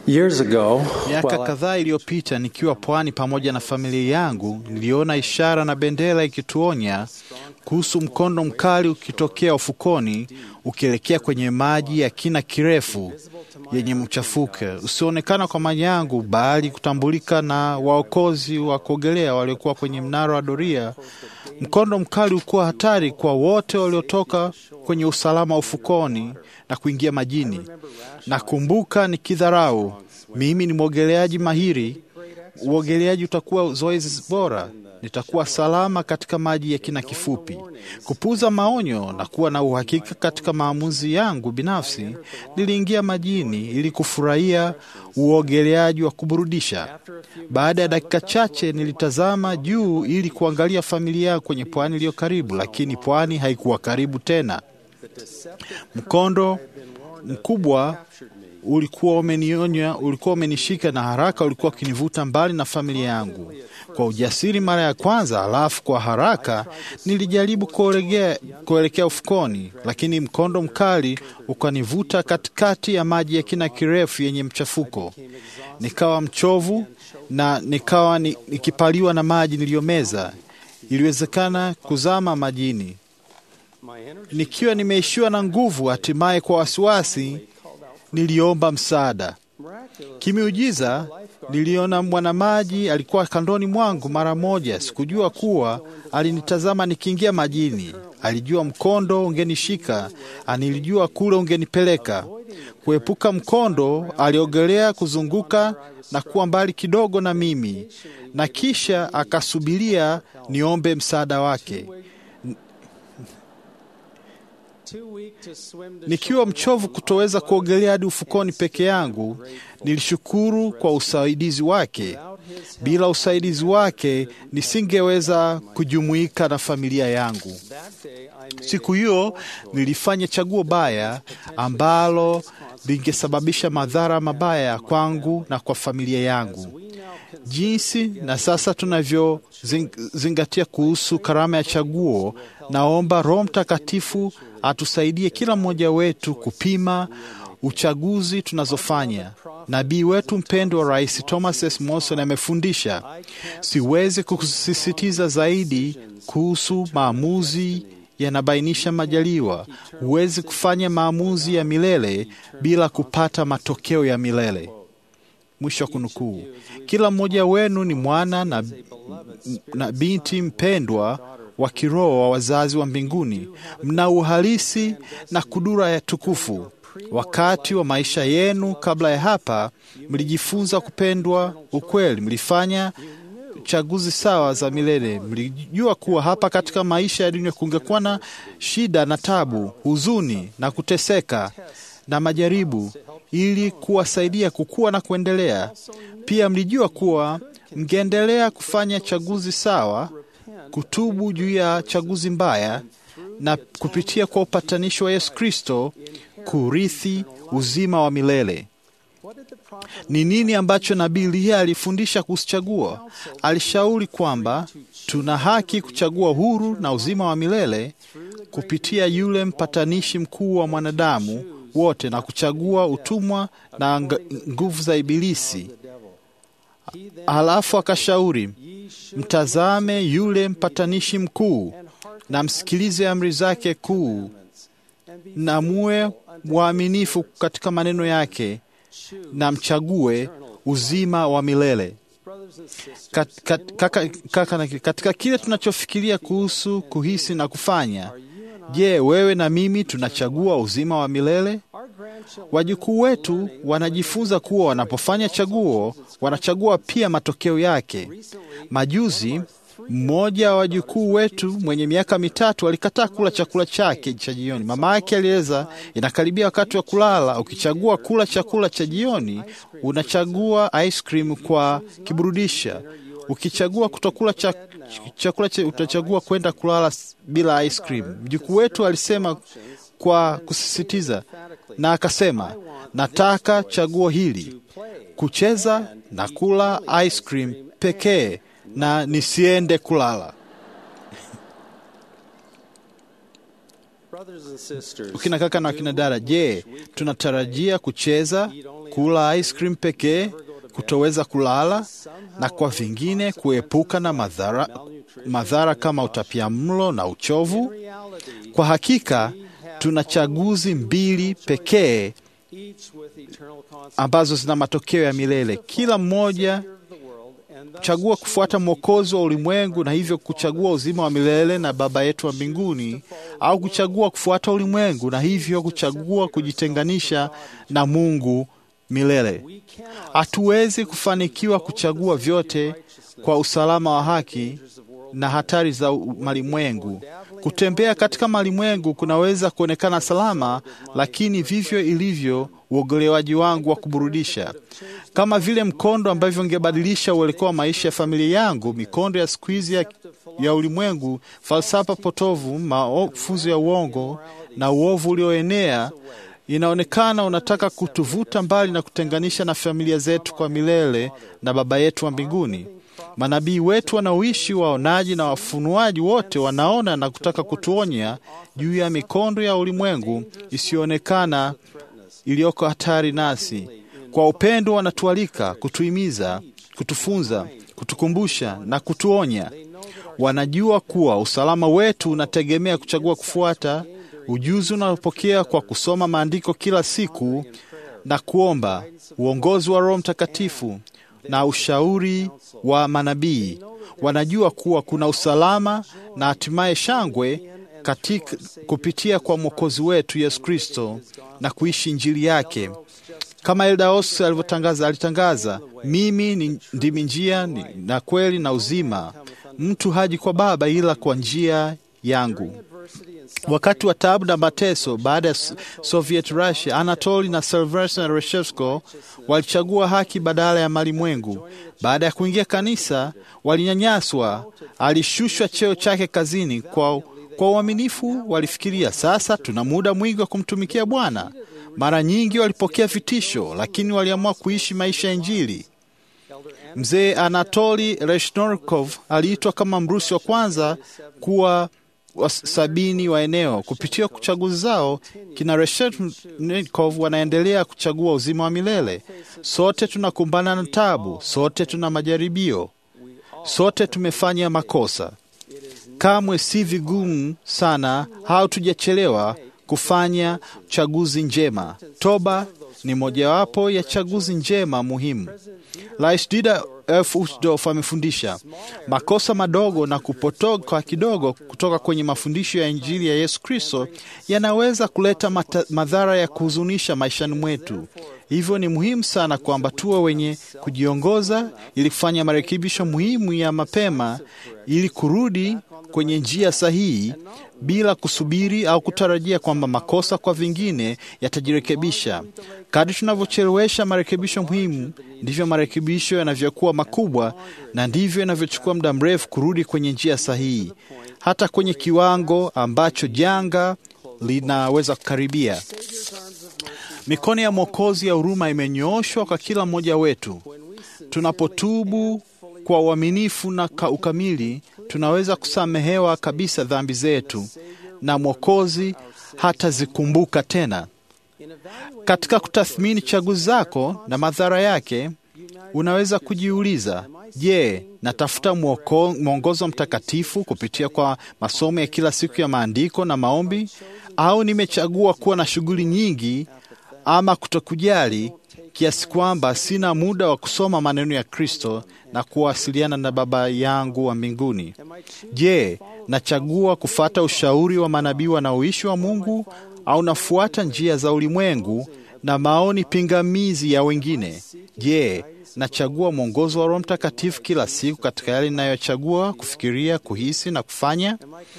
Years ago, Miaka while I- kadhaa iliyopita nikiwa pwani pamoja na familia yangu, niliona ishara na bendera ikituonya kuhusu mkondo mkali ukitokea ufukoni ukielekea kwenye maji ya kina kirefu yenye mchafuke usioonekana kwa maji yangu, bali kutambulika na waokozi wa kuogelea waliokuwa kwenye mnara wa doria. Mkondo mkali ulikuwa hatari kwa wote waliotoka kwenye usalama wa ufukoni na kuingia majini. Nakumbuka nikidharau, mimi ni mwogeleaji mahiri, uogeleaji utakuwa zoezi bora, nitakuwa salama katika maji ya kina kifupi. Kupuuza maonyo na kuwa na uhakika katika maamuzi yangu binafsi, niliingia majini ili kufurahia uogeleaji wa kuburudisha. Baada ya dakika chache, nilitazama juu ili kuangalia familia yangu kwenye pwani iliyo karibu, lakini pwani haikuwa karibu tena. Mkondo mkubwa ulikuwa umenionya, ulikuwa umenishika na haraka ulikuwa ukinivuta mbali na familia yangu. Kwa ujasiri mara ya kwanza, halafu kwa haraka nilijaribu kuelekea kuelekea ufukoni, lakini mkondo mkali ukanivuta katikati ya maji ya kina kirefu yenye mchafuko. Nikawa mchovu na nikawa ni- nikipaliwa na maji niliyomeza. Iliwezekana kuzama majini nikiwa nimeishiwa na nguvu. Hatimaye kwa wasiwasi niliomba msaada. Kimiujiza niliona mwanamaji alikuwa kandoni mwangu mara moja. Sikujua kuwa alinitazama nikiingia majini. Alijua mkondo ungenishika, anilijua kule ungenipeleka. Kuepuka mkondo, aliogelea kuzunguka na kuwa mbali kidogo na mimi, na kisha akasubiria niombe msaada wake. Nikiwa mchovu kutoweza kuogelea hadi ufukoni peke yangu, nilishukuru kwa usaidizi wake. Bila usaidizi wake nisingeweza kujumuika na familia yangu. Siku hiyo nilifanya chaguo baya ambalo lingesababisha madhara mabaya kwangu na kwa familia yangu. Jinsi na sasa tunavyozingatia kuhusu karama ya chaguo, naomba Roho Mtakatifu atusaidie kila mmoja wetu kupima uchaguzi tunazofanya. Nabii wetu mpendwa Rais Thomas S. Monson amefundisha, siwezi kusisitiza zaidi kuhusu maamuzi yanabainisha majaliwa. Huwezi kufanya maamuzi ya milele bila kupata matokeo ya milele. Mwisho wa kunukuu. Kila mmoja wenu ni mwana na, na binti mpendwa wa kiroho wa wazazi wa mbinguni. Mna uhalisi na kudura ya tukufu. Wakati wa maisha yenu kabla ya hapa, mlijifunza kupendwa ukweli, mlifanya chaguzi sawa za milele. Mlijua kuwa hapa katika maisha ya dunia kungekuwa na shida na tabu, huzuni na kuteseka na majaribu, ili kuwasaidia kukua na kuendelea. Pia mlijua kuwa mngeendelea kufanya chaguzi sawa, kutubu juu ya chaguzi mbaya, na kupitia kwa upatanisho wa Yesu Kristo kurithi uzima wa milele. Ni nini ambacho nabii Eliya alifundisha kuhusu chaguo? Alishauri kwamba tuna haki kuchagua huru na uzima wa milele kupitia yule mpatanishi mkuu wa mwanadamu wote, na kuchagua utumwa na ng- nguvu za Ibilisi. Halafu akashauri, mtazame yule mpatanishi mkuu na msikilize amri zake kuu, na muwe waaminifu katika maneno yake na mchague uzima wa milele. Kat, kat, kaka, kaka, na- katika kile tunachofikiria kuhusu kuhisi na kufanya, je, wewe na mimi tunachagua uzima wa milele? Wajukuu wetu wanajifunza kuwa wanapofanya chaguo, wanachagua pia matokeo yake. Majuzi mmoja wa wajukuu wetu mwenye miaka mitatu alikataa kula chakula chake cha jioni. Mama yake alieleza, inakaribia wakati wa kulala. Ukichagua kula chakula cha jioni, unachagua ice cream kwa kiburudisha. Ukichagua kutokula cha, chakula cha, utachagua kwenda kulala s- bila ice cream. Mjukuu wetu alisema kwa kusisitiza, na akasema, nataka chaguo hili, kucheza na kula ice cream pekee na nisiende kulala. Ukina kaka na wakina dada, je, tunatarajia kucheza kula ice cream pekee, kutoweza kulala, na kwa vingine kuepuka na madhara, madhara kama utapiamlo na uchovu. Kwa hakika tuna chaguzi mbili pekee ambazo zina matokeo ya milele. Kila mmoja chagua kufuata mwokozi wa ulimwengu na hivyo kuchagua uzima wa milele na Baba yetu wa mbinguni, au kuchagua kufuata ulimwengu na hivyo kuchagua kujitenganisha na Mungu milele. Hatuwezi kufanikiwa kuchagua vyote kwa usalama wa haki na hatari za malimwengu. Kutembea katika malimwengu kunaweza kuonekana salama, lakini vivyo ilivyo uogelewaji wangu wa kuburudisha, kama vile mkondo ambavyo ungebadilisha uelekeo wa maisha ya familia yangu. Mikondo ya siku hizi ya, ya ulimwengu, falsafa potovu, mafunzo ya uongo na uovu ulioenea inaonekana unataka kutuvuta mbali na kutenganisha na familia zetu kwa milele na Baba yetu wa mbinguni. Manabii wetu wanaoishi, waonaji na wafunuaji wote wanaona na kutaka kutuonya juu ya mikondo ya ulimwengu isiyoonekana iliyoko hatari nasi. Kwa upendo wanatualika, kutuhimiza, kutufunza, kutukumbusha na kutuonya. Wanajua kuwa usalama wetu unategemea kuchagua kufuata ujuzi unaopokea kwa kusoma maandiko kila siku na kuomba uongozi wa Roho Mtakatifu na ushauri wa manabii. Wanajua kuwa kuna usalama na hatimaye shangwe katika kupitia kwa Mwokozi wetu Yesu Kristo na kuishi Injili yake. Kama Eldaos alivyotangaza, alitangaza, mimi ni ndimi njia na kweli na uzima, mtu haji kwa Baba ila kwa njia yangu. Wakati wa taabu na mateso baada ya Soviet Russia, Anatoli na Sylvester na Reshevsko walichagua haki badala ya malimwengu. Baada ya kuingia kanisa, walinyanyaswa. Alishushwa cheo chake kazini. Kwa kwa uaminifu, walifikiria sasa tuna muda mwingi wa kumtumikia Bwana. Mara nyingi walipokea vitisho, lakini waliamua kuishi maisha ya Injili. Mzee Anatoli Reshnorkov aliitwa kama Mrusi wa kwanza kuwa wa sabini wa eneo. Kupitia chaguzi zao, kina Reshetnikov wanaendelea kuchagua uzima wa milele. Sote tunakumbana na tabu, sote tuna majaribio, sote tumefanya makosa. Kamwe si vigumu sana au tujachelewa kufanya chaguzi njema. Toba ni mojawapo ya chaguzi njema muhimu. Rais Dieter F. Uchtdorf amefundisha makosa madogo na kupotoka kidogo kutoka kwenye mafundisho ya Injili ya Yesu Kristo yanaweza kuleta mata, madhara ya kuhuzunisha maishani mwetu. Hivyo ni muhimu sana kwamba tuwe wenye kujiongoza ili kufanya marekebisho muhimu ya mapema ili kurudi kwenye njia sahihi bila kusubiri au kutarajia kwamba makosa kwa vingine yatajirekebisha. Kadri tunavyochelewesha marekebisho muhimu, ndivyo marekebisho yanavyokuwa makubwa na ndivyo yanavyochukua muda mrefu kurudi kwenye njia sahihi, hata kwenye kiwango ambacho janga linaweza kukaribia. Mikono ya Mwokozi ya huruma imenyooshwa kwa kila mmoja wetu. Tunapotubu kwa uaminifu na ukamili, tunaweza kusamehewa kabisa dhambi zetu na Mwokozi hatazikumbuka tena. Katika kutathmini chaguzi zako na madhara yake, unaweza kujiuliza, je, natafuta mwongozo mtakatifu kupitia kwa masomo ya kila siku ya maandiko na maombi, au nimechagua kuwa na shughuli nyingi ama kutokujali kiasi kwamba sina muda wa kusoma maneno ya Kristo na kuwasiliana na Baba yangu wa mbinguni? Je, nachagua kufata ushauri wa manabii wanaoishi wa Mungu au nafuata njia za ulimwengu na maoni pingamizi ya wengine? Je, nachagua mwongozo wa Roho Mtakatifu kila siku katika yale ninayochagua kufikiria, kuhisi na kufanya?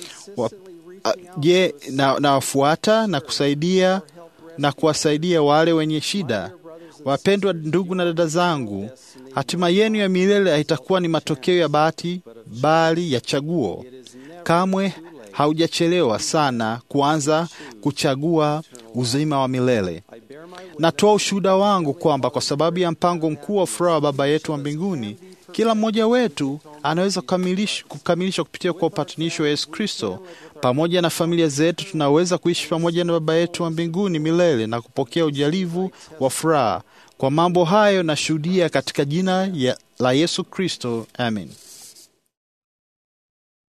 Je, na nawafuata na kusaidia na kuwasaidia wale wenye shida? Wapendwa ndugu na dada zangu, hatima yenu ya milele haitakuwa ni matokeo ya bahati, bali ya chaguo. Kamwe haujachelewa sana kuanza kuchagua uzima wa milele. Natoa ushuhuda wangu kwamba kwa sababu ya mpango mkuu wa furaha wa Baba yetu wa mbinguni, kila mmoja wetu anaweza kukamilisha kupitia kwa upatanisho wa Yesu Kristo Pamoja na familia zetu tunaweza kuishi pamoja na Baba yetu wa mbinguni milele na kupokea ujalivu wa furaha. Kwa mambo hayo nashuhudia katika jina ya, la Yesu Kristo, amen.